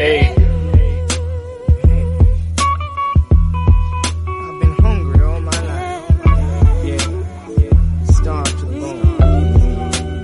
Hey. I've been hungry all my life. Yeah. Starved to the bone.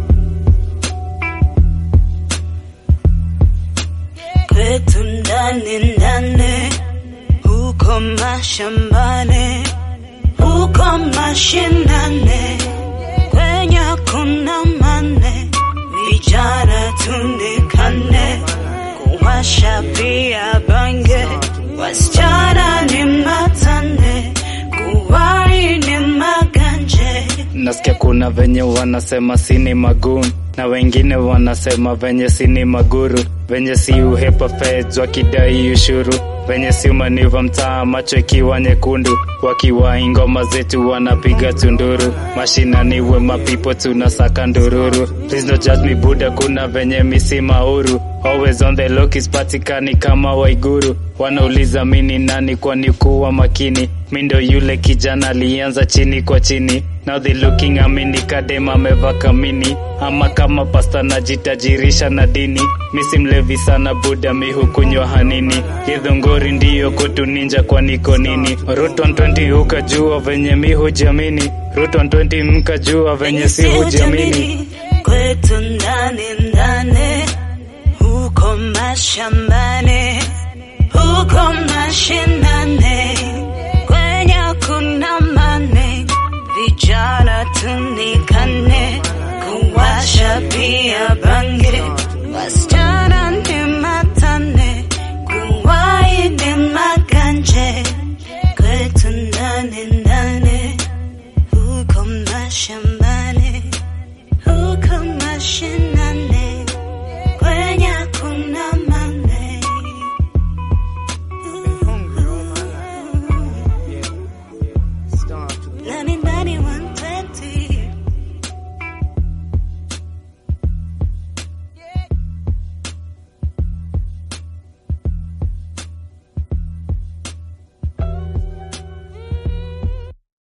kwetu ndani ndani, huko mashambani, huko mashinani, kwenye kuna mane, vijana tundikane, kuwasha pia bange, wasichana ni matane, kuwai ni maganje. Nasikia kuna venye wanasema sini magun na wengine wanasema venye sini maguru, venye si uhepa feds wakidai ushuru, venye si umaniva mtaa macho ikiwa nyekundu, wakiwa ngoma zetu wanapiga tunduru, mashinani we mapipo tunasaka ndururu. Please don't judge me buda, kuna venye misi mauru Always on the look ispatikani kama Waiguru wanauliza mini nani kwani kuwa makini mi ndo yule kijana alianza chini kwa chini now they looking amini kadema ameva kamini ama kama pasta najitajirisha na dini mi si mlevi sana buda mi hukunywa hanini githunguri ndiyo kutu ninja kwa niko nini Route 120 ukajua venye mi hujamini Route 120 mkajua venye si hujamini kwetu ndani ndani, huko mashambani, huko mashinani, kwenye kuna mane, vijana tunikane, kuwasha pia bange, wasichana